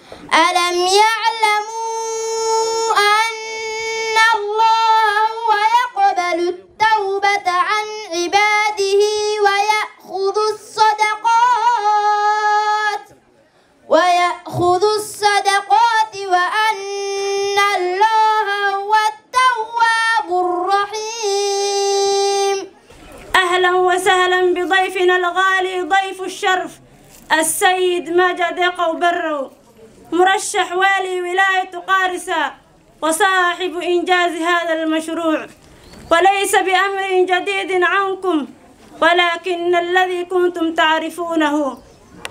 ألم يعلموا أن الله هو يقبل التوبة عن عباده ويأخذ الصدقات ويأخذ الصدقات وأن الله هو التواب الرحيم أهلا وسهلا بضيفنا الغالي ضيف الشرف السيد مجد قوبرو مرشح والي ولاية قارسة وصاحب إنجاز هذا المشروع وليس بأمر جديد عنكم ولكن الذي كنتم تعرفونه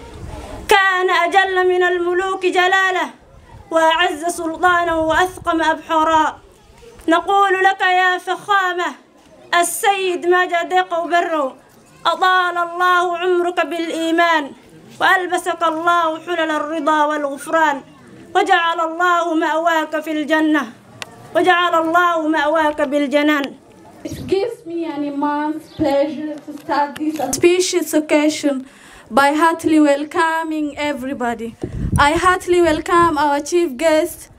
كان أجل من الملوك جلاله وأعز سلطانا وأثقم أبحرا نقول لك يا فخامة السيد مجد قوبرو أطال الله عمرك بالإيمان وألبسك الله حلل الرضا والغفران وجعل الله مأواك في الجنة وجعل الله مأواك بالجنان It gives me an immense pleasure to start this auspicious occasion by heartily welcoming everybody. I heartily welcome our chief guests,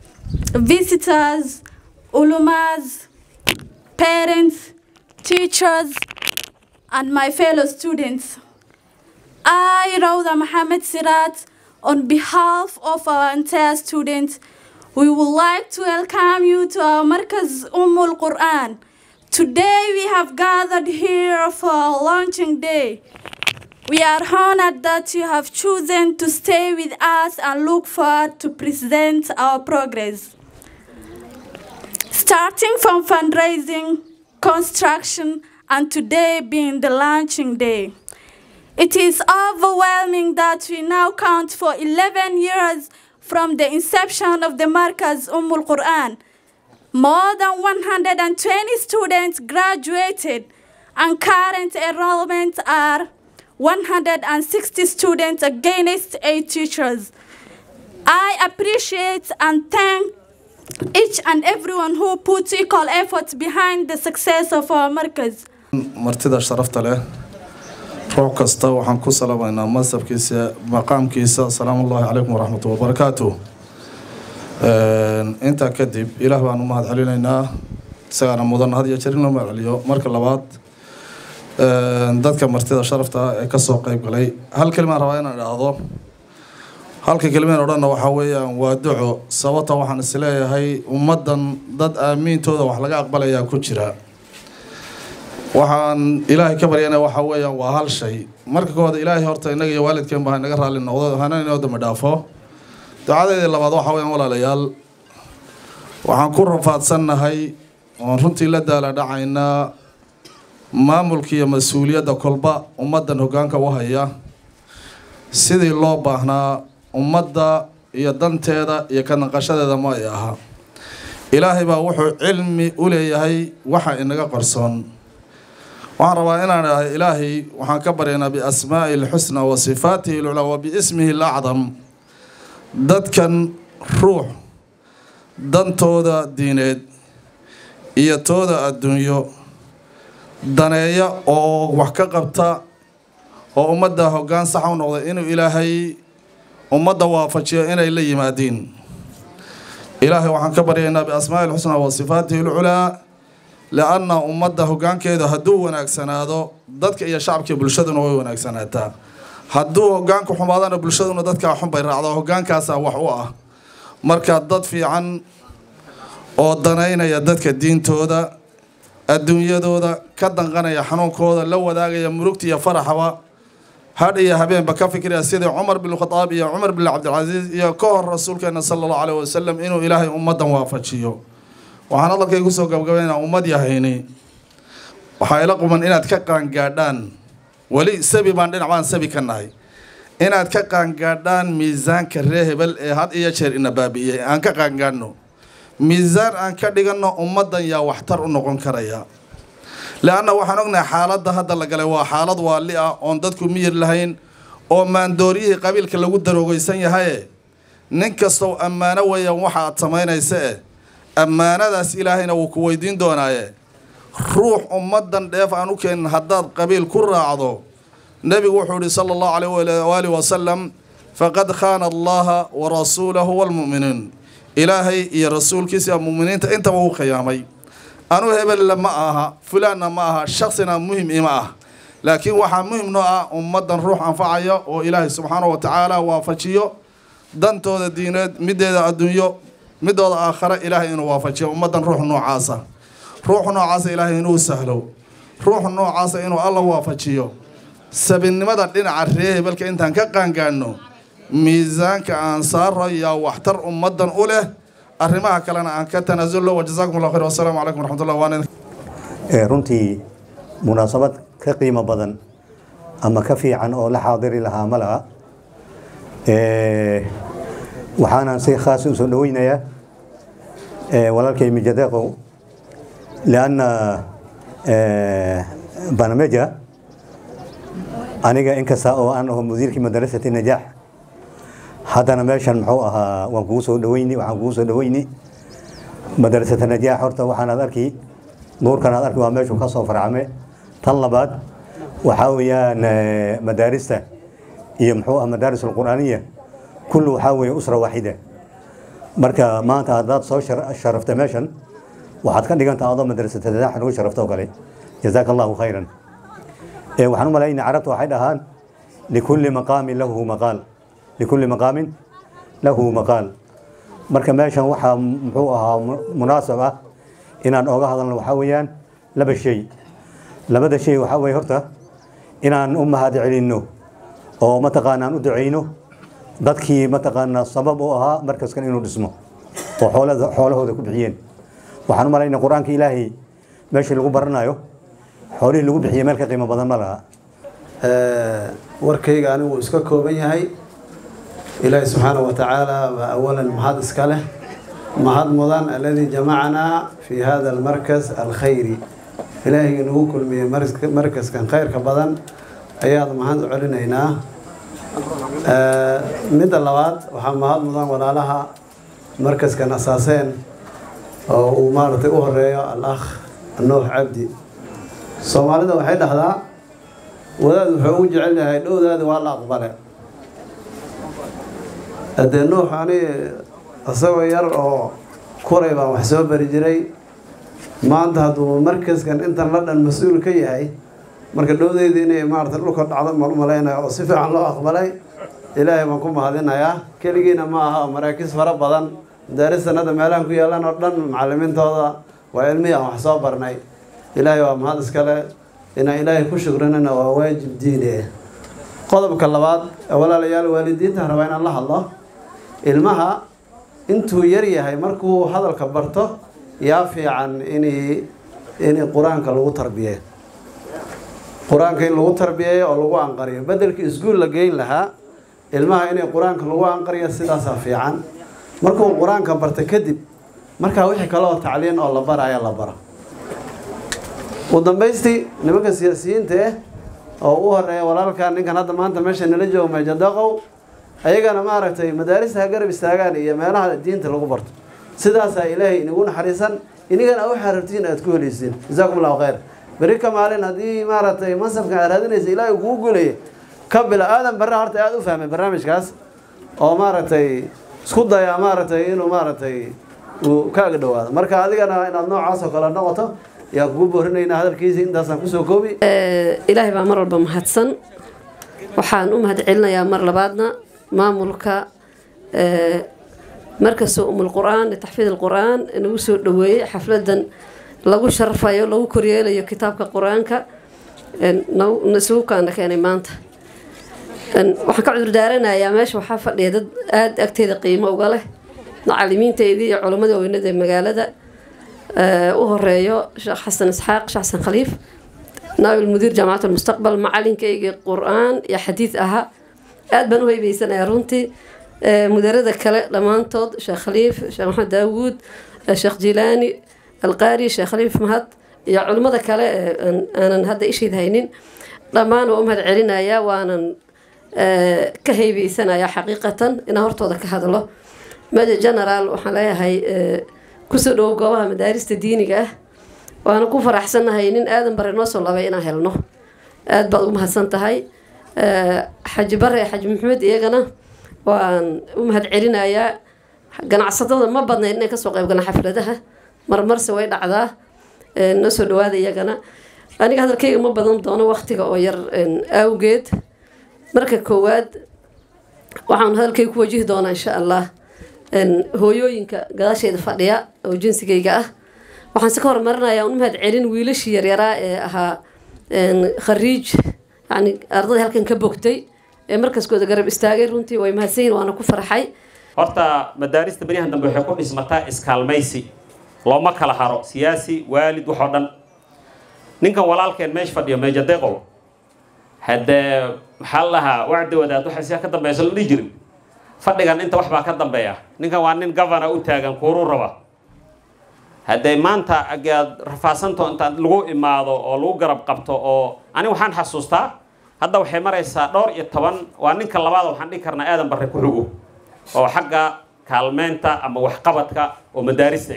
visitors, ulumas, parents, teachers, and my fellow students. I, Rauda Mohammed Sirat, on behalf of our entire students, we would like to welcome you to our Markaz Ummul Quran. Today we have gathered here for our launching day. We are honored that you have chosen to stay with us and look forward to present our progress. Starting from fundraising, construction, and today being the launching day. It is overwhelming that we now count for 11 years from the inception of the Markaz Ummul Quran. More than 120 students graduated, and current enrollment are 160 students against 8 teachers. I appreciate and thank each and everyone who put equal efforts behind the success of our Markaz. martida sharafta leh ruux kasta waxaan ku salamaynaa mansabkiisa maqaamkiisa asalaamu ullaahi calaykum waraxmatu wabarakaatu intaa kadib ilaah baan u mahad celinaynaa isagaana mudan had iyo jeer in loo mahad celiyo marka labaad dadka martida sharafta ah ee kasoo qeyb galay hal kelimaan rabaa inaan idhaahdo halka kelimeen odhanna waxaa weeyaan waa duco sababta waxaan isleeyahay ummaddan dad aamiintooda wax laga aqbalayaa ku jira waxaan ilaahay ka baryana waxaa weeyaan waa hal shay marka koowaad ilaahay horta innaga iyo waalidkeen baa inaga raalli noqdo hana inoo dambi dhaafo ducadeedii labaad waxaa weeyaan walaalayaal waxaan ku rafaadsannahay oon runtii la daala dhacaynaa maamulka iyo mas-uuliyadda kolba ummaddan hoggaanka u haya sidii loo baahnaa ummadda iyo danteeda iyo ka naqashadeeda ma ay ahaa ilaahay baa wuxuu cilmi u leeyahay waxa inaga qarsoon waxaan rabaa inaan idhahay ilaahay waxaan ka baryaynaa biasmaa'ihi alxusna wa sifaatihi alculaa wa biismihi alacdam dadkan ruux dantooda diineed iyo tooda adduunyo daneeya oo wax ka qabta oo ummadda hoggaan saxa u noqda inuu ilaahay ummadda waafajiyo inay la yimaadiin ilaahay waxaan ka baryaynaa biasmaa'ihi alxusna wa sifaatihi alculaa lianna ummadda hoggaankeedu hadduu wanaagsanaado dadka iyo shacabkii bulshaduna way wanaagsanaataa hadduu hoggaanku xumaadana bulshaduna dadkaa xun bay raacdo hoggaankaasaa wax u ah marka dad fiican oo danaynaya dadka diintooda adduunyadooda ka danqanaya xanuunkooda la wadaagaya murugta iyo faraxaba hadh iyo habeenba ka fikiraya sidii cumar bin khadaab iyo cumar bin cabdilcasiis iyo ka hor rasuulkeena sala allahu caleyhi wasalam inuu ilaahay ummaddan waafajiyo waxaan hadalkay kusoo gabgabaynaa ummad yahayni waxaa ila quman inaad ka qaangaadhaan weli sabi baan dhinac baan sabi ka nahay inaad ka qaangaadhaan miisaanka ree hebel ee had iyo jeer ina baabi'iyey aan ka qaangaadhno miisaan aan ka dhiganno ummaddan yaa waxtar u noqon karaya le-anna waxaan ognahay xaaladda hadda la galay waa xaalad waali ah oon dadku miyir lahayn oo maandooryihii qabiilka lagu daroogeysan yahaye nin kastow ammaano weeyaan waxa aad samaynaysa eh ammaanadaas ilaahayna wuu ku weydiin doonaaye ruux ummaddan dheef aan u keenin haddaad qabiil ku raacdo nebigu wuxuu yihi sala allahu caleyh waali wasalam faqad khaana allaha wa rasuulahu walmu'miniin ilaahay iyo rasuulkiisa mu'miniinta intaba uu khiyaamay anuu hebelle ma aha fulaanna ma aha shaksina muhim ima ah laakiin waxaa muhim noo ah ummaddan ruux anfacaya oo ilaahay subxaanahu wa tacaala waafajiyo dantooda diineed mideeda adduunyo midooda aakhare ilaahay inuu waafajiyo ummaddan ruux noocaasa ruux noocaasa ilaahay inuu sahlo ruux noocaasa inuu alla waafajiyo sabinnimada dhinaca ree hebelka intaan ka qaangaadhno miisaanka aan saaro yaa waxtar ummaddan u leh arrimaha kalena aan ka tanaasulno wajazaakum allah khayr wasalaamu calaykum waraxmatullah waan runtii munaasabad ka qiimo badan ama ka fiican oo la xaadiri lahaa ma laha waxaanaan si khaas u soo dhaweynayaa walaalkay mijadeeqow lianna banameja aniga inkasta oo aan aho mudiirkii madarasati najaax haddana meeshan muxuu ahaa waan kugu soo dhaweyni waxaan kugu soo dhaweyni madarasata najaax horta waxaanaad arki nuurkan aad arki waa meeshuu ka soo farcame tan labaad waxaa weeyaan madaarista iyo muxuu ah madaaris alqur'aaniya kullu waxaa weeye usra waaxida marka maanta haddaad soo sharafta meeshan waxaad ka dhigantaa adoo madrasata najaax nagu sharafta oo kale jazaaka allahu khayran waxaan u malaynaya carabta waxay dhahaan likulli maqaamin lahu maqaal likulli maqaamin lahu maqaal marka meeshan waxaa muxuu ahaa munaasab ah inaan ooga hadalno waxaa weeyaan laba shay labada shay waxaa weeye horta inaan u mahad celinno oo mataqaanaan u duceyno dadkii mataqaanaa sabab u ahaa markaskan inuu dhismo oo xoolada xoolahooda ku bixiyeen waxaan u malaynaya qur-aanka ilaahay meeshii lagu baranayo xoolihii lagu bixiyey meel ka qiimo badan ma laha warkayga anigu iska kooban yahay ilaahi subxaanahu wa tacaala waa awalan mahad iska leh mahad mudan aladii jamacanaa fi hada almarkas alkhayri ilaahayga nagu kulmiyey markaskan khayrka badan ayaad mahad u celinaynaa midda labaad waxaa mahad mudan walaalaha markaskan asaaseen oo uu maaragtay u horeeyo al-akh nuux cabdi soomaalida waxay dhahdaa wadaad wuxuu ugu jecel yahay dhowdaadi waa la aqbale haddee nuux ani isagoo yar oo kuray baan wax soo bari jiray maanta hadduu markaskan intan la dhan mas-uul ka yahay marka dhowdeyda inay maarata dhulka dhacdo mal malaynaya oo si fiican loo aqbalay ilaahay baan ku mahadinayaa keligiina ma aha maraakiis fara badan madaaristan hadda meelahan ku yaalan oo dhan macalimiintooda waa cilmihii aan wax soo barnay ilaahay waa mahad iskale inaan ilaahay ku shukrinana waa waajib diini ah qodobka labaad walaalayaal waalidiinta rabaa inaan la hadlo ilmaha intuu yar yahay markuu hadalka barto yaa fiican inay in qur-aanka lagu tarbiye qur-aanka in lagu tarbiyeeyo oo lagu anqariyo bedelkii iskuul la geyn lahaa ilmaha inay qur-aanka lagu anqariyo sidaasaa fiican markuu qur-aanka barto kadib markaa wixii kale oo tacliin oo la baraya la baro ugu dambaystii nimanka siyaasiyiinta ah oo u horeeya walaalkan ninkan hadda maanta meesha nala joogo meejadaqow ayagana maaragtay madaarista ha garab istaagaan iyo meelaha diinta lagu barto sidaasaa ilaahay inagu naxariisan inigana waxaa rabtiin aad ku heleysiin jazaakum allahu khayr beri ka maalin haddii maaragtay mansabkan aad raadinaysa ilaahay kugu guulaya ka bila aadan barre horta aada u fahmay barnaamijkaas oo maaragtay isku dayaa maaragtay inuu maaragtay uu kaaga dhawaado marka adigana inaad noocaas oo kale noqoto yaa kugu boorinaynaa hadalkiisa intaasaan kusoo koobi ilaahay baa mar walba mahadsan waxaan u mahad celinayaa mar labaadna maamulka markasta umul qur-aan litaxfiid alqur-aan nagu soo dhaweeyey xafladan lagu sharafayo lagu koryeelayo kitaabka qur-aanka isugu kaana keenay maanta waxaan ka cudur daaranayaa meesha waxaa fadhiya dad aada agteeda qiimo uga leh macalimiinteedii iyo culamadii weynada ee magaalada u horeeyo sheekh xasan isxaaq sheekh xasan khaliif naabil mudiir jaamacat almustaqbal macalinkaygii qur-aan iyo xadiid ahaa aada baan u heybeysanayaa runtii mudarada kale dhammaantood sheekh khaliif sheekh maxamed daawuud sheekh jilaani alqaari sheekh khaliif mahad iyo culimmada kale aanan hadda ishayd haynin dhammaan waa u mahad celinayaa waanan ka heybeysanayaa xaqiiqatan inaan hortooda ka hadlo major general waxaan leeyahay kusoo dhawow goobaha madaarista diiniga ah waana ku faraxsannahay nin aadan bare noo soo labay inaan helno aada baad ugu mahadsan tahay xaji bare xaji maxamed iyagana waan u mahad celinayaa ganacsatada ma badnayn inay kasoo qayb galaan xafladaha marmarse way dhacdaa noo soo dhawaada iyagana aniga hadalkayga ma badan doono waqtiga oo yar awgeed marka koowaad waxaan hadalkayga ku wajihi doonaa insha allah hooyooyinka gadaasheeda fadhiya oo jinsigayga ah waxaan si ka horumarinayaa un mahad celin wiilashii yaryaraa ee ahaa khariij yani ardadii halkan ka bogtay ee markaskooda garab istaagay runtii way mahadsan yihin waana ku farxay horta madaarista beryahan dambe waxay ku dhismataa iskaalmaysi looma kala haro siyaasi waalid waxoo dhan ninkan walaalkeen meesha fadhiyo meejadeeqow haddee maxaa la lahaa wacdi wadaad waxa siyaa ka dambaysa la dhihi jirin fadhigan inta wax baa ka dambeeya ninkan waa nin governor u taagan kuuruu raba haddee maanta agaad rafaasanto intaad lagu imaado oo lagu garab qabto oo ani waxaan xasuustaa hadda waxay maraysaa dhowr iyo toban waa ninka labaad waxaan dhihi karnaa aadan barre ku xugo oo xagga kaalmeynta ama waxqabadka oo madaarista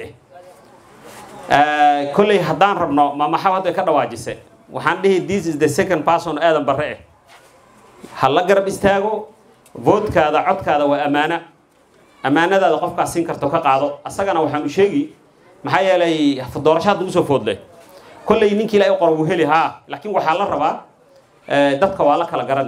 ah kolley haddaan rabno mamaxab hadda ka dhawaajise waxaan dhihi this is the second person aadan barre ah ha la garab istaago voodkaada codkaada waa ammaano ammaanadaada qofkaas siin karto ka qaado asagana waxaan u sheegi maxaa yeelay doorasho hadda usoo foodle kolley ninkii ilaahay qor wuu heli haa laakiin waxaa la rabaa dadka waa la kala garani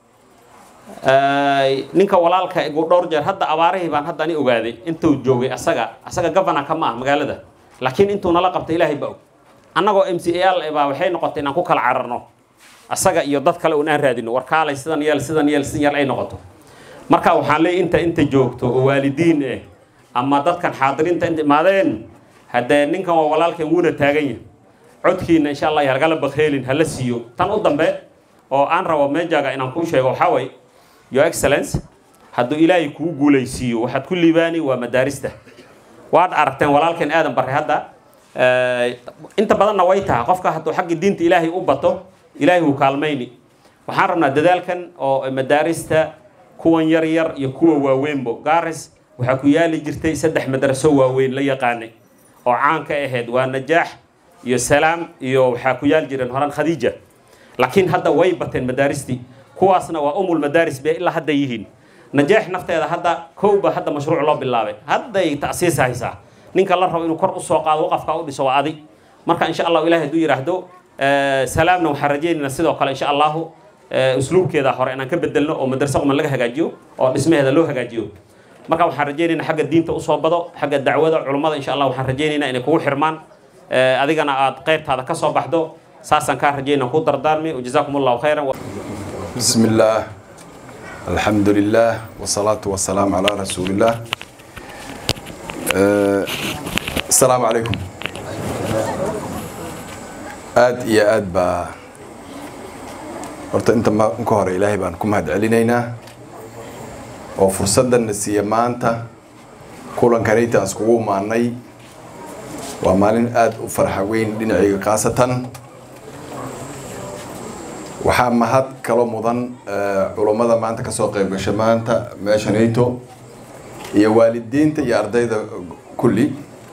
ninka walaalka igu dhowr jeer hadda abaarihii baan hadda ani ogaaday intuu joogay asaga asaga governor ka ma ah magaalada laakiin intuu nala qabtay ilaahay ba og annagoo m c a l baa waxay noqotay inaan ku kala cararno asaga iyo dad kale un aan raadino warkaalay sidan yeel sidan yeel sidan yeel ay noqoto marka waxaan leeyahy inta inta joogto oo waalidiin eh ama dadkan xaadiriinta inta imaadeen haddee ninkan waa walaalkan wuuna taagan yahay codkiina insha allah halgala bakheelin hala siiyo tan u dambe oo aan rabo meejaga inaan kuu sheego waxaa way your excellence hadduu ilaahay kuu guulaysiiyo waxaad ku liibaani waa madaarista waad aragteen walaalkan aadan barre hadda inta badanna way tahay qofka hadduu xagga diinta ilaahay u bato ilaahay wuu kaalmayni waxaan rabnaa dadaalkan oo madaarista kuwan yar yar iyo kuwa waaweynbo gaaris waxaa ku yaali jirtay saddex madraso waaweyn la yaqaanay oo caan ka ahayd waa najaax iyo salaam iyo waxaa ku yaali jireen horan khadiija laakiin hadda way bateen madaaristii kuwaasna waa umul madaaris bay ilaa hadda yihiin najaax nafteeda hadda kowba hadda mashruuc loo bilaabay hadday ta'siis haysaa ninka la rabo inuu kor usoo qaado waqafka u dhiso waa adi marka insha allahu ilahi hadduu yidhaahdo salaamna waxaan rajaynaynaa sidoo kale insha allahu usluubkeeda hore inaan ka bedelno oo madrasa quman laga hagaajiyo oo dhismaheeda loo hagaajiyo marka waxaan rajaynaynaa xagga diinta usoo bado xagga dacwada culummada insha allah waxaan rajaynaynaa inay kugu xirmaan adigana aad qeybtaada ka soo baxdo saasaan kaa rajaynaa ku dardaarmi wajazaakum allahu khayran بسم الله الحمد لله والصلاة والسلام على رسول الله أه السلام عليكم aad iyo aad baa horta inta ka hore ilaahay baan ku mahad celinaynaa oo fursaddanna siiya maanta kulankanayta aan iskugu imaanay waa maalin aada u farxa weyn dhinacayga khaasatan waxaa mahad kalo mudan culummada maanta kasoo qayb gasha maanta meesha nato iyo waalidiinta iyo ardayda kulli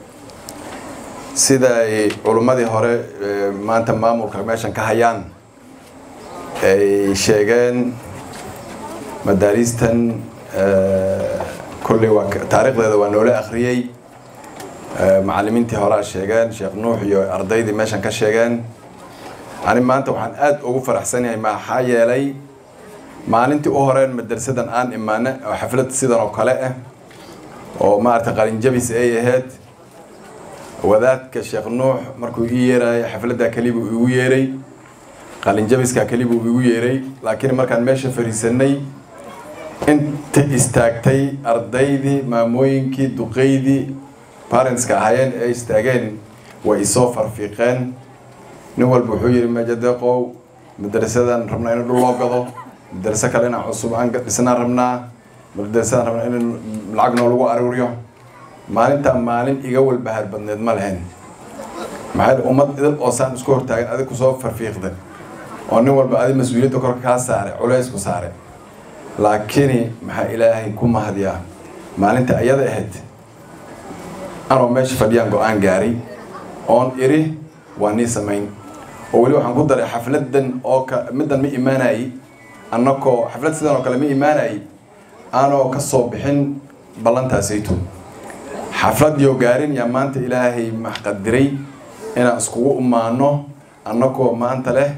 sida ay culummadii hore maanta maamulka meeshan ka hayaan ay sheegeen madaariistan kolley waa taariikhdeeda waa noola akhriyey macallimiintii horea sheegeen sheekh nuux iyo ardaydii meeshan ka sheegeen ani maanta waxaan aada ugu faraxsanahay maxaa yeelay maalintii u horeen madrasadan aan imaana oo xaflad sidan oo kale ah oo maaragtay qalinjabis ay ahayd wadaadka sheekh nuux markuu ii yeeraayo xafladdaa kelibuu igu yeeray qalinjabiskaa kelibuu igu yeeray laakiin markaan meesha fariisanay inta istaagtay ardaydii maamooyinkii duqeydii parentska ahaayeen ee istaageen way isoo farfiiqeen nin walba wuxuu yidhi majadeeqow madrasadan rabnaa in dhul loo gado madraso kale inaan cusub aan dhisnaan rabnaa madrasadan rabnaa in lacag noo lagu aruuriyo maalintaa maalin iga walbahaar badneed ma lahayn maxaa ummad idil oo saan isku hortaagan adig kusoo farfiiqda oo nin walba adi mas-uuliyadda korka kaa saare culays ku saare laakiin maxaa ilaahay ku mahadiyaa maalinta ayada ahayd anoo meesha fadhiyaan go-aan gaaray oon iri waa nii samayn oo weli waxaan ku daray xafladan oo ka middan ma imaanayay annakoo xaflad sidan oo kale ma imaanayay aanoo ka soo bixin ballantaasayto xafladiyo gaarin yaa maanta ilaahay maxqadiray inaan iskugu imaano annagoo maanta leh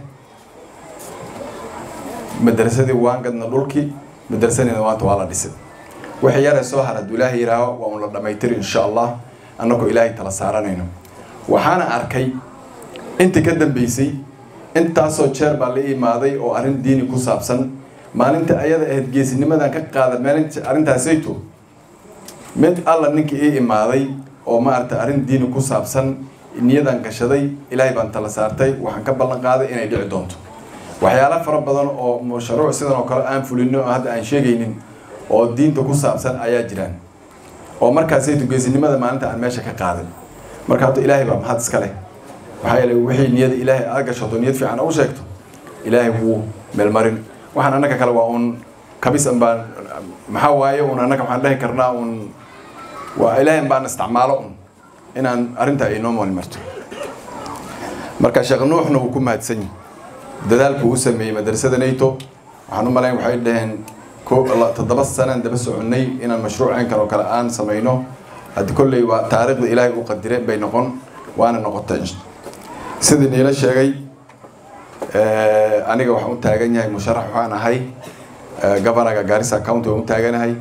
madrasadii waan gadna dhulkii madrasadina maanta waa la dhisay wixii yare soo har hadduu ilaahay yihaaho waa un la dhammaytiri insha allah annagoo ilaahay tala saaranayno waxaana arkay intii ka dambeysay intaasoo jeer baa la imaaday oo arrin diini ku saabsan maalinta ayada ahayd geesinimadan ka qaada maalinta arrintaasayto mid alla ninkii ii imaaday oo maaragtay arrin diini ku saabsan niyadan gashaday ilaahay baan tala saartay waxaan ka ballan qaaday inay dhici doonto waxyaalo fara badan oo mashruuc sidan oo kale aan fulino oo hadda aan sheegaynin oo diinta ku saabsan ayaa jiraan oo markaasayto geesinimada maalinta aan meesha ka qaaday marka hadda ilaahay baa mahad iska leh waxaa yeelay wixii niyada ilaahay aad gashato niyad fiican u sheegto ilaahay wuu meelmarin waxaan annaka kale waa uun kabisan baan maxaa waaye un annaka waxaan dhahi karnaa un waa ilaahay baan isticmaalo un inaan arrintaa inoo mooli marto marka sheekh nuuxna wuu ku mahadsan yahay dadaalku uu sameeyey madrasada nato waxaan u malayn waxay dhaheen toddoba sanaan daba soconnay inaan mashruuceen kan oo kale aan samayno haddi kolley waa taariikhda ilaahay u qadire bay noqon waana noqotay sidii niila sheegay aniga waxaan u taagan yahay musharax waxaan ahay governaga gaarisa county waan u taaganahay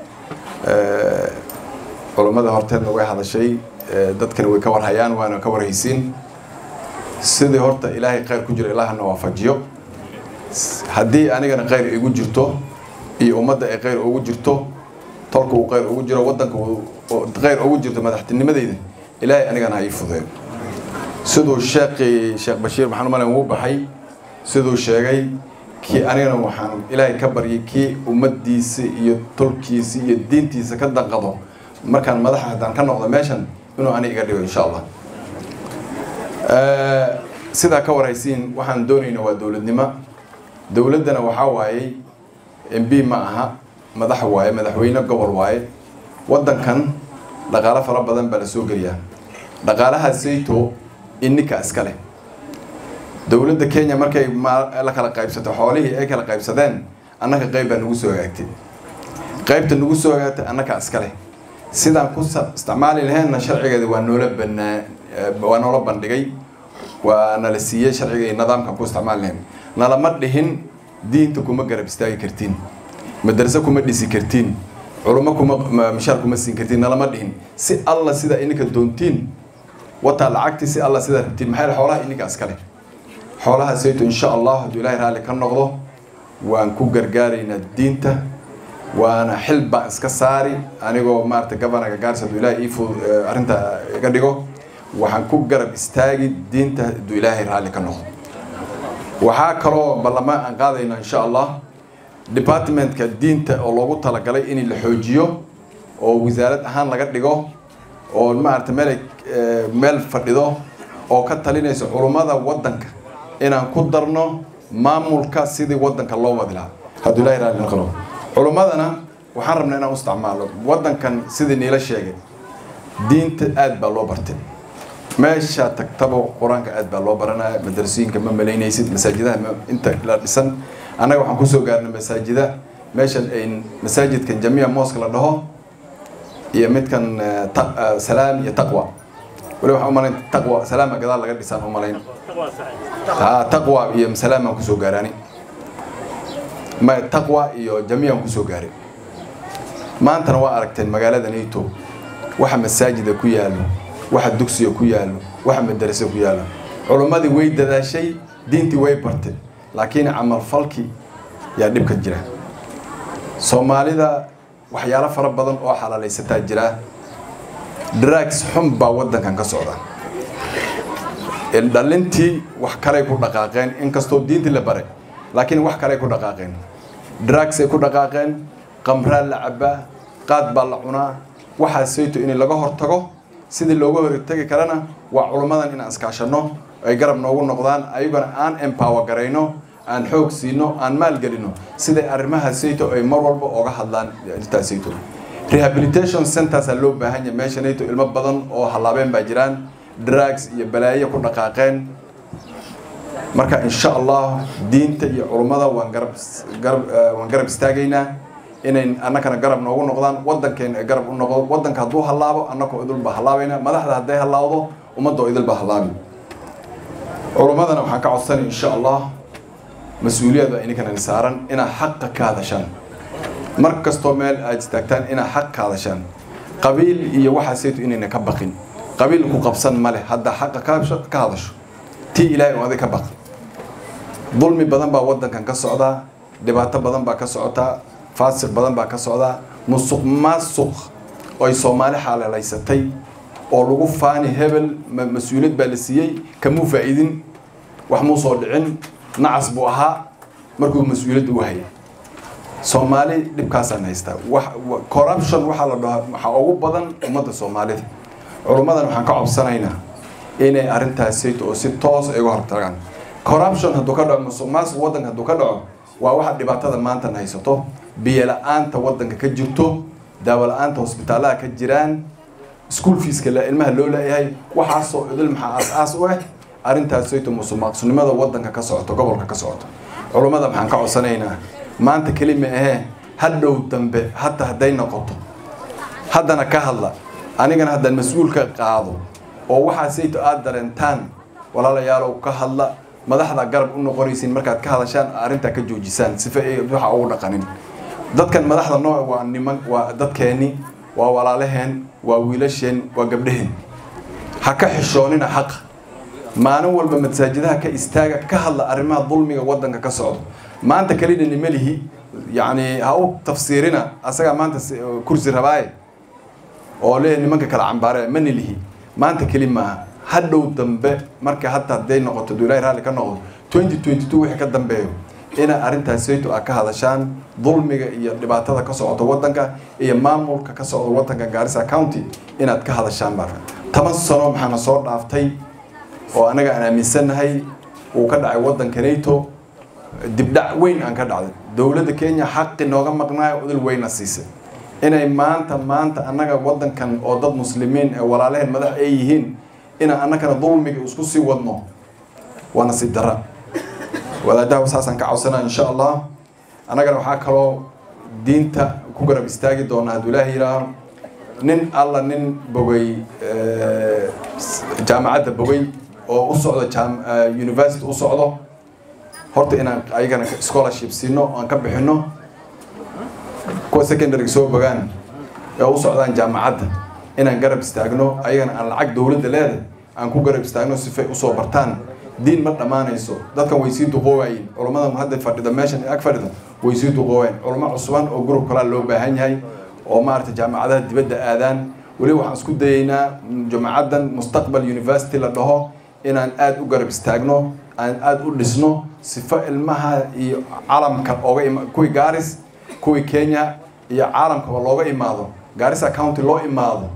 culummada horteedna way hadashay dadkana way ka warhayaan waana ka warhaysiin sidii horta ilaahay khayr ku jiro ilaahana waafajiyo haddii anigana khayr igu jirto iyo ummadda ay khayr ugu jirto tolka uu khayr ugu jiro waddanka khayr ugu jirto madaxtinimadeyda ilaahay anigana ha ii fudeeyo siduu sheekii sheekh bashiir maxaan umalayn wuu baxay siduu sheegay kii anigana waxaan ilaahay ka baryay kii ummaddiisa iyo tolkiisa iyo diintiisa ka danqado markaan madaxa haddaan ka noqdo meeshan inuu ani iga dhigo insha allah sidaa ka warhaysiin waxaan doonayna waa dowladnimo dowladdana waxaa waayey m b ma aha madax waaye madaxweyne gobol waaye waddankan dhaqaalo fara badan baa la soo geliyaa dhaqaalaha sayto ininka iska leh dowladda kenya markay la kala qaybsato xoolihii ay kala qaybsadeen annaka qayb baa nagu soo hagaagtay qaybta nagu soo hagaagtay annaka iska leh sidaan ku isticmaali laheenna sharcigeeda waa noola banaa waa noola bandhigay waa nala siiyey sharciga iyo nidaamkan ku isticmaali lahayn nalama dhihin diinta kuma garab istaagi kartiin madrase kuma dhisi kartiin culummo kuma mishaar kuma siin kartiin nalama dhihin si alla sida ininka doontiin wataa lacagtii si alla sida rabtiin maxaa yeele xoolaha ininka iskale xoolaha sayto insha allah hadduu ilaahay raalli ka noqdo waan ku gargaaraynaa diinta waana xil baan iska saari anigoo maarata governaga gaaris hadduu ilaahay ii fud arrinta iga dhigo waxaan ku garab istaagi diinta hadduu ilaahay raalli ka noqdo waxaa kaloo ballamaan aan qaadayna insha allah departmentka diinta oo loogu talagalay in la xoojiyo oo wasaarad ahaan laga dhigo oo maarata meel meel fadhido oo ka talinayso culummada waddanka inaan ku darno maamulka sidii waddanka loo wadi lahaa hadduu ilaahay raalli noqdo culummadana waxaan rabnaa inaan u isticmaalo waddankan sidii niila sheegay diinta aad baa loo bartay meesha tagtaba qur-aanka aad baa loo baranaya madrasooyinka ma malaynaysid masaajidaha inta la dhisan annaga waxaan kusoo gaarnay masaajida meeshan ay masaajidkan jamiica mooska la dhaho iyo midkan salaam iyo taqwa wali waxaan umalayn taqwa salaama gadaal laga dhisaan umalayn ha taqwa iyo salaam aan kusoo gaaraani ma taqwa iyo jamiican kusoo gaaray maantana waa aragteen magaalada nato waxa masaajida ku yaalo waxa dugsiga ku yaalo waxa madarasa ku yaalo culummadii way dadaashay diintii way bartay laakiin camalfalki yaa dhibka jira soomaalida waxyaalo fara badan oo xalaalaysataa jira drugs xun baa waddankan ka socda dhalintii wax kaley ku dhaqaaqeen inkastoo diintii la baray laakiin wax kaley ku dhaqaaqeen drugsay ku dhaqaaqeen qamraa la cabaa qaad baa la cunaa waxaa sayto in laga hortago sidii looga hortagi karana waa culummadan inaan iskaashano ay garab noogu noqdaan ayagona aan empower garayno aan xoog siino aan maalgelino siday arrimaha sayto ay mar walba oga hadlaan arrintaa sayto rehabilitation centersa loo baahan yahay meesha nato ilmo badan oo hallaabeen baa jiraan drugs iyo balaayo ku dhaqaaqeen marka insha allah diinta iyo culummada waan garab garab waan garab istaagaynaa inay annakana garab noogu noqdaan waddankeena ay garab u noqdo waddanka hadduu hallaabo annakoo idilbaa hallaabayna madaxda hadday hallaawdo ummadoo idilbaa hallaabi culummadana waxaan ka codsanay insha allah mas-uuliyad baa ininkan saaran inaad xaqa ka hadashaan mar kastoo meel aad istaagtaan inaad xaq ka hadashaan qabiil iyo waxaasaytu inayna ka baqin qabiil ku qabsan male haddaa xaqa ka hadasho tii ilaahay oo adig ka baq dulmi badan baa waddankan ka socdaa dhibaato badan baa ka socotaa faasiq badan baa ka socdaa musuq maasuq oy soomaali xaaleelaysatay oo lagu faani hebel mas-uuliyad baa la siiyey kamuu faa-iidin wax muu soo dhicin nacas buu ahaa markuu mas-uuliyadda u hayay soomaali dhibkaasaan haystaa corruption waxaa la dhahaa waxaa ugu badan ummadda soomaalida culummadan waxaan ka cobsanaynaa inay arrintaasayto oo si toos ay uga hortagaan corruption hadduu ka dhaco musuq maasuq waddanka hadduu ka dhaco waa waxa dhibaatada maantan haysato biyo la-aanta waddanka ka jirto daawo la-aanta hosbitaalaha ka jiraan school feeska ilmaha loo leeyahay waxaasoo idil maxaa aas-aas u ah arrintaasayto musuq maaqsunimada waddanka ka socoto gobolka ka socoto culummada waxaan ka codsanaynaa maanta kelima ahee hadhow dambe hataa hadday noqoto haddana ka hadla anigana haddaan mas-uulka qaado oo waxaasayto aada dareentaan walaalayaalow ka hadla madaxda garab u noqonaysiin markaad ka hadashaan arrintaa ka joojisaan sifa ay waxa ugu dhaqanin dadkan madaxda nooc waa niman waa dadkeenni waa walaalaheen waa wiilasheen waa gabdhaheen ha ka xishoonina xaqa maalin walba masaajidaha ka istaaga ka hadla arrimaha dulmiga waddanka ka socdo maanta kelina nimalihi yacni ha u tafsiirina asagaa maanta kursi rabaaye oo leeyahay nimanka kala cambaare ma nilihi maanta keli maaha hadhow dambe marka hataa hadday noqoto duu ilahay raalli ka noqdo twenty twenty two wixii ka dambeeyo inaa arrintaasayto a ka hadashaan dulmiga iyo dhibaatada ka socota waddanka iyo maamulka ka socda waddanka gaarisa county inaad ka hadashaan baa toban sano maxaana soo dhaaftay oo anaga aan aaminsannahay uu ka dhacay waddanka nato dibdhac weyn aan ka dhacday dowladda kenya xaqi nooga maqnaayo udil weyna siisay inay maanta maanta annaga waddankan oo dad muslimiin ee walaalaheen madax ay yihiin inaan annagana dulmiga isku sii wadno waa nasiib dara wadaadaha saasaan ka codsanaa insha allah annagana waxaa kaloo diinta ku garab istaagi doona hadduu ilaaha yidhaaho nin alla nin bogay jaamacadda bogay oo u socdo university u socdo horta inaan ayagana scholarship siino aan ka bixino kuwa secondary soo bogaan ee u socdaan jaamacadda inaan garab istaagno ayagana aan lacag dowladda leedahay aan ku garab istaagno sifay usoo bartaan diin ma dhammaanayso dadkan way sii duqoowayin culummada hadda fadhida meeshan ag fadhida way sii duqoowayin culummo cusuban oo group kalaa loo baahan yahay oo maaragtay jaamacadaha dibadda aadaan weli waxaan isku dayaynaa jaamacaddan mustaqbal university la dhaho inaan aada u garab istaagno aan aada u dhisno sifo ilmaha iyo calamka ooga ima kuwii gaaris kuwii kenya iyo caalamkaba looga imaado gaarisa county loo imaado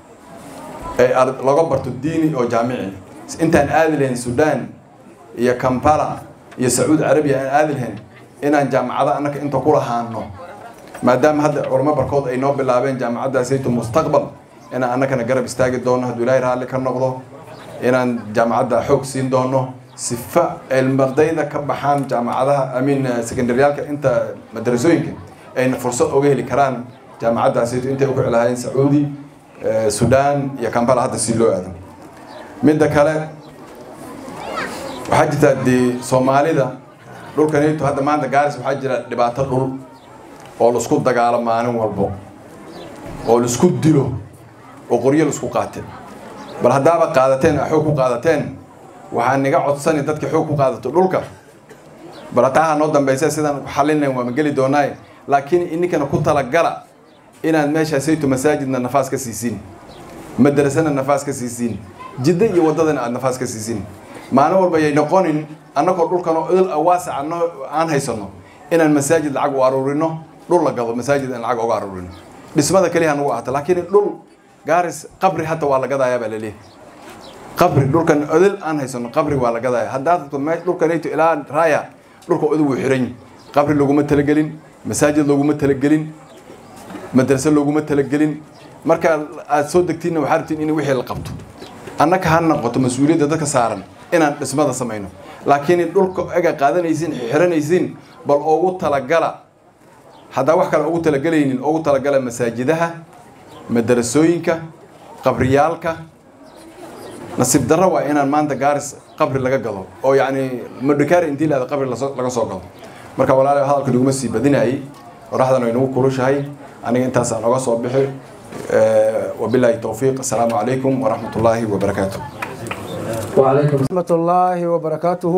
ee looga barto diini oo jaamici intaan aadi lahayn sudan iyo kampala iyo sacuudi carabiya aan aadi lahayn inaan jaamacada annaka inta ku lahaano maadaama hadda culamo barkood ay noo bilaabeen jaamacaddaasayto mustaqbal inaan annakana garab istaagi doono hadduu ilaahay raalli ka noqdo inaan jaamacadda xoog siin doono sifa cilmardayda ka baxaan jaamacadaha amiin secondaryaalka inta madrasooyinka ayna fursad oga heli karaan jaamacaddaasayto intay u kici lahaayeen sacuudi sudan iyo kampala hadda si loo aado midda kale waxaa jirtaa dee soomaalida dhulkanito hadda maanta gaaris waxaa jira dhibaato dhul oo laisku dagaalo maalin walbo oo laisku dilo oo qoryo laisku qaate bal haddaaba qaadateen a xoog ku qaadateen waxaa niga codsani dadka xoog ku qaadato dhulka bal hataaha noo dambaysa sidaan xalinayn waama geli doonaaye laakiin ininkana ku talagala inaad meeshaasayto masaajidna nafaas ka siisiin madrasana nafaas ka siisiin jidda iyo waddadana aada nafaas ka siisiin maalin walba yay noqonin annagoo dhulkanoo idil waasica aan haysano inaan masaajid lacag u aruurino dhul la gado masaajid aan lacag uga aruurino dhismada keliya nagu ahata laakiin dhul gaaris qabri hata waa la gadayaa baa laleeyahay qabri dhulkan idil aan haysano qabri waa la gadaya haddaad dhulkanayto ilaa raaya dhulka idil wuu xiran qabri laguma talagelin masaajid looguma talagelin madrase looguma talagelin marka aad soo degtiinna waxaa rabtiin in wixii la qabto annaka ha noqoto mas-uuliyadda dadka saaran inaan dhismada samayno laakiin dhulka ega qaadanaysiin xiranaysiin bal ugu talagala haddaa wax kale ugu talagelaynin ugu talagala masaajidaha madarasooyinka qabriyaalka nasiib darro waa inaan maanta gaaris qabri laga gado oo yacni madhikaari intii laada qabri laso- laga soo gado marka walaalahay hadalka naguma sii badinayay qoraxdan way nagu kulushahay aniga intaasaan oga soo bixi Eh, wabilaahi towfiiq asalaamu calaykum waraxmat ullaahi wabarakaatu وعليكم ورحمة الله وبركاته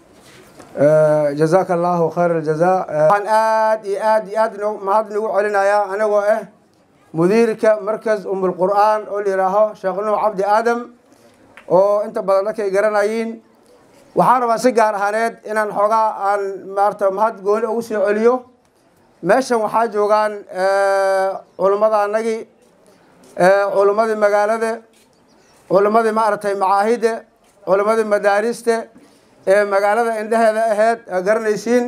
آه، جزاك الله خير الجزاء آه، waxaan aad iyo aad iyo aad no- mahad nagu celinayaa anagoo ah mudiirka markas umulqur'aan oo la yidhaaho sheekh nuux cabdi aadam oo inta badan dadkay garanayiin waxaan rabaa si gaar ahaaneed inaan xoogaa aan maarata mahad gooni ugu soo celiyo meeshan waxaa joogaan eh, culummada anagii eh, culummadii magaalada culimmadii maaragtay macaahidda culimmadii madaarista ee magaalada indheheeda ahayd aa garanaysiin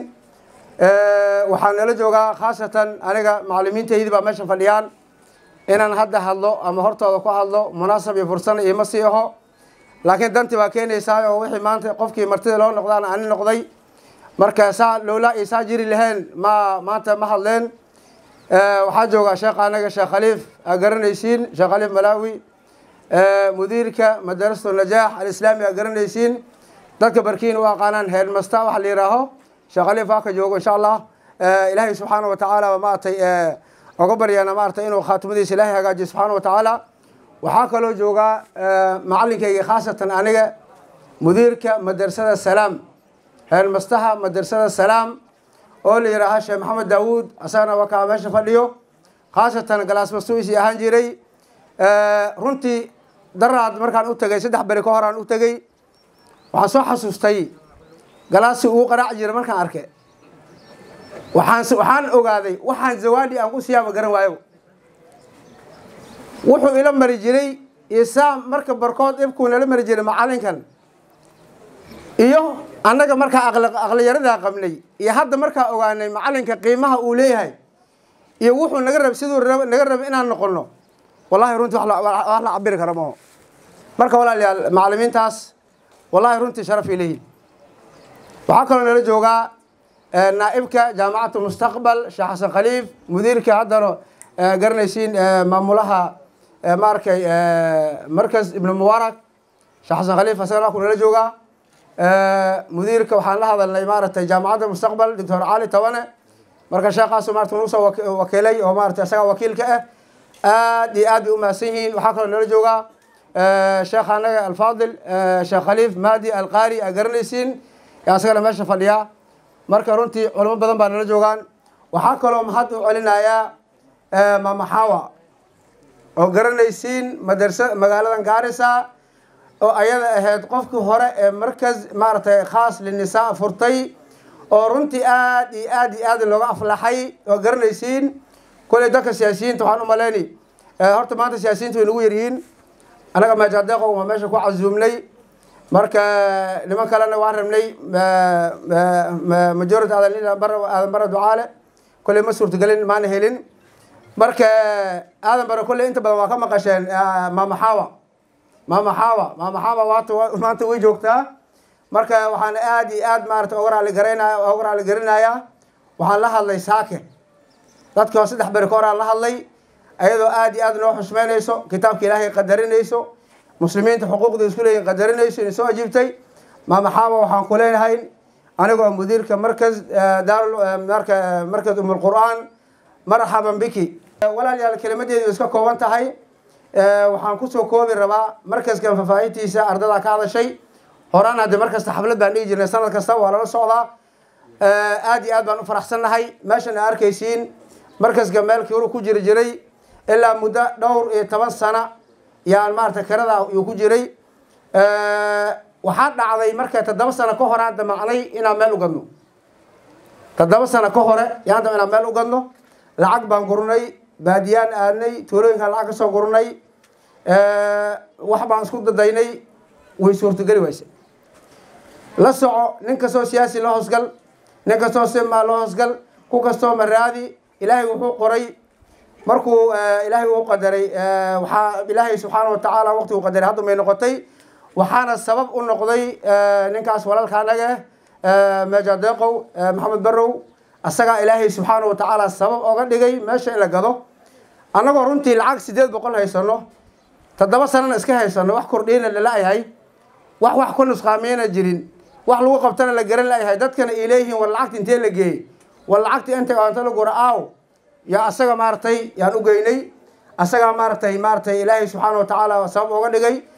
waxaa nala joogaa khaasatan aniga macalimiintaydii baa meesha fadhiyaan inaan hadda hadlo ama hortooda ku hadlo munaasab iyo fursana iima sii aho laakiin danti baa keenaysaa oo wixii maanta qofkii martida loo noqdaan ani noqday marka saa lowlaa iyo saa jiri lahayn ma maanta ma hadleen waxaa joogaa sheekh anaga sheekh khaliif aa garanaysiin sheekh khaliif malaawi mudiirka madarasatu najaax alislaami aa garanaysiin dadka barkiin u aqaanaan headmaster waxa la yihaaho sheekh khaliif waa ka joogo insha allah ilaahay subxaana wa tacaala ba maaragtay oga baryaana maaragtay inuu khaatimadiisa ilaahay hagaajiyo subxaana wa tacaala waxaa kaloo joogaa macalinkayga khaasatan aniga mudiirka madrasada salaam headmastaha madrasada salaam oo la yihaaha sheekh maxamed daawuud asagana waa kaa meesha fadhiyo khaasatan galaasmastuisi ahaan jiray runtii daraad markaan u tegay saddex beri ka horaan u tegey waxaan soo xasuustay galaasi uu qaraac jira markaan arkay waxaan waxaan ogaaday waxaan zawaadi aan ku siyaama garan waayo wuxuu ila mari jiray isaa marka barkood ibkuu nala mari jiray macalinkan iyo annaga markaa aqliyaradaa qabnay iyo hadda markaa ogaanay macalinka qiimaha uu leeyahay iyo wuxuu naga rab siduu naga raba inaan noqono wallahi runtii wax la cabiri kara maho marka walaalayaal macalimiintaas wallahi runtii sharaf ay leeyihin waxaa kaloo nala joogaa naa'ibka jaamacatu mustaqbal sheekh xasan khaliif mudiirka haddana garanaysiin maamulaha maarkay markas ibnu mubarak sheekh xasan khaliif asagana waa ku nala joogaa mudiirka waxaan la hadalnay maaragtay jaamacadda mustaqbal doctor cali tabane marka sheekaasu maarata nagu soo wakiilay oo maarata isagaa wakiilka ah aad iyo aad bay u mahadsan yihiin waxaa kaloo nala joogaa sheekh anaga alfaadil sheekh khaliif maadi alqaari aa garanaysiin asagana meesha fadhiyaa marka runtii culamo badan baa nala joogaan waxaa kaloo mahad u celinayaa mamaxawa oo garanaysiin madarsa magaaladan gaarisa oo ayada ahayd qofkii hore ee markas maaragtay khaas linisaa furtay oo runtii aad iyo aad iyo aad looga aflaxay oo garanaysiin koley dadka siyaasiyiinta waxaan u maleyni horta maanta siyaasiyiinta way nagu yaryihiin annaga maajadeeqo waa meesha ku casuumnay marka niman kalena waan rabnay majority aadan aadan bara ducaale kolley ma suurtagelin maana helin marka aadan bara kolley inta badan waa ka maqasheen maamaxaawa maamaxaawa maamaxaawa waata maanta way joogtaa marka waxaan aad iyo aad maarata oga raali garaynaya oga raali garinayaa waxaan la hadlay saake dadkii oo saddex beri ka horaan la hadlay ayadoo aad iyo aad noo xushmeynayso kitaabka ilaahay qadarinayso muslimiinta xuquuqda isku leeyihin qadarinayso inay soo ajiibtay maamaxaaba waxaan ku leenahay anigoo mudiirka markas daarul marka markas umulqur'aan marxaban biki walaalyaal kelimadeedu way iska kooban tahay waxaan kusoo koobi rabaa markaskan faafaahintiisa ardadaa ka hadashay horaan hadde mar kasta xaflad baan dhigi jirnay sanad kasta waa lala socdaa aad iyo aad baan u faraxsannahay meeshan aa arkaysiin markaska meel kiru ku jiri jiray ilaa muddo dhowr iyo toban sana yaan maarata kirada yuu ku jiray waxaa dhacday marka toddoba sano ka hore aan damacnay inaan meel u gadno toddoba sano ka hore yaan dam inaan meel u gadno lacag baan gurnay baadiyaan aadnay tuulooyinkaan lacag ka soo gurnay wax baan isku dadaynay way suurtogeli wayse la soco nin kastoo siyaasi loo hoosgal nin kastoo simaa loo hoosgal ku kastoo maraadi ilaahay wuxuu qoray markuu ilaahay uu qadaray waxaa ilaahay subxaana wa tacaala waqti uu qadaray hadda may noqotay waxaana sabab u noqday ninkaas walaalka anaga meeja deeqow maxamed barow asagaa ilaahay subxaana wa tacaala sabab oga dhigay meesha in la gado annagoo runtii lacag sideed boqol haysano toddoba sanana iska haysano wax kordhiyana lala-yahay wax wax ku nusqaamiyana jirin wax lagu qabtana la garan la-yahay dadkana ay leeyihiin war lacagta intee la geeyey war lacagta inta anta la gura aaw yaa asaga maaragtay yaan u geynay asagaa maaragtay maaragtay ilaahay subxaana wa tacaala sabab oga dhigay